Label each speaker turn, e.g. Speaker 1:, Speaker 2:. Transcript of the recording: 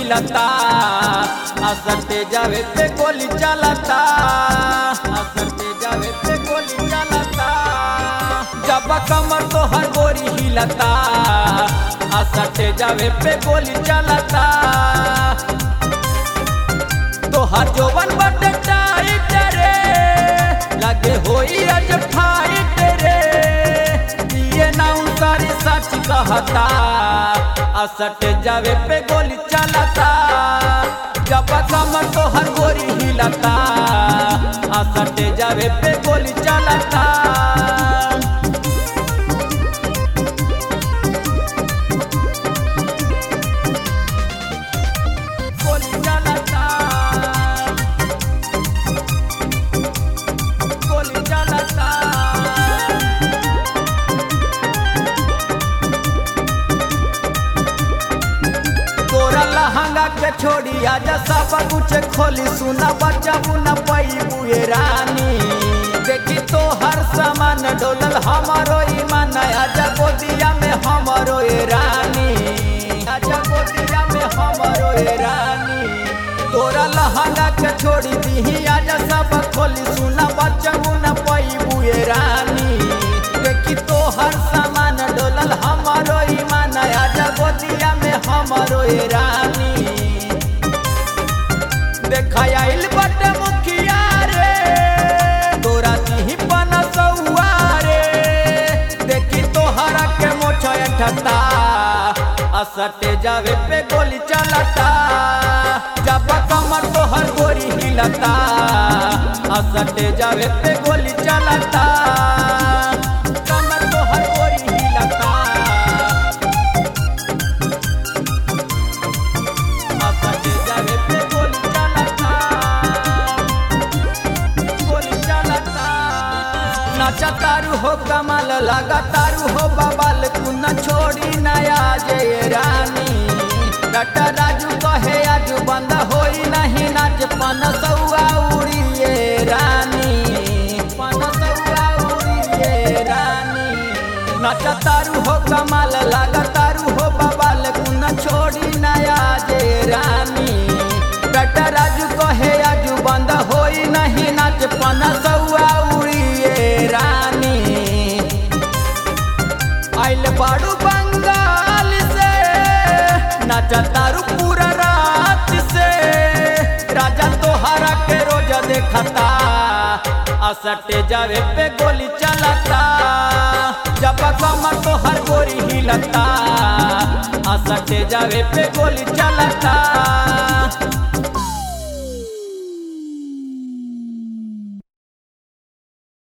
Speaker 1: हिलता असरते जावे पे गोली चलता असरते जावे पे गोली चलता जब कमर तो हर गोरी हिलता असरते जावे पे गोली चलता तो हर जोवन बटे टाइट रे लगे होई आज फाइट रे ये ना सारी सच कहता असट जावे पे गोली चलता जब कमर तो हर गोरी हिलता असट जावे पे गोली चलता गोली चलता गोली चलता तोरा लहंगा के छोड़ी आजा सब कुछ खोली सुना बच्चा बुना पैबू ये रानी देखी तो हर सामान डोलल हमारो ईमान आजा गोदिया में हमारो ये रानी आजा गोदिया में हमारो ये रानी तोरा लहंगा के छोड़ी दीही आजा सब खोली सुना बच्चा बुना पैबू ये रानी देखी तो हर सामान डोलल हमारो ईमान आजा गोदिया में हमारो ये रानी देखा आइल बटे मुखिया रे तोरा दिही पन सौआ रे देखी तोहरा के मोछ ठता असटे जावे पे गोली चलता जब कमर तोहर गोरी हिलता असटे जावे पे गोली चलता कमर तोहर गोरी हिलता असटे जावे पे गोली चलता गोली चलता नाचा तारू हो कमाल लगा तारू हो बबाल कुना छोड़ी नया जय रानी डटा राजू कहे आज बंद होई नहीं नाच पन सौआ उड़िए रानी पन सौआ उड़िए रानी नाचा तारू हो कमाल लगा तारू हो बबाल कुना छोड़ी नया जय रानी डटा राजू कहे आज बंद होई नहीं नाच पन सौआ उड़िए रानी आइल बाड़ू बंगाल से नाचा तारू पूरा रात से राजा तोहरा के रोज देखता असटे जावे पे गोली चलता जब कमर तोहर गोरी हिलता असटे जावे पे गोली चलता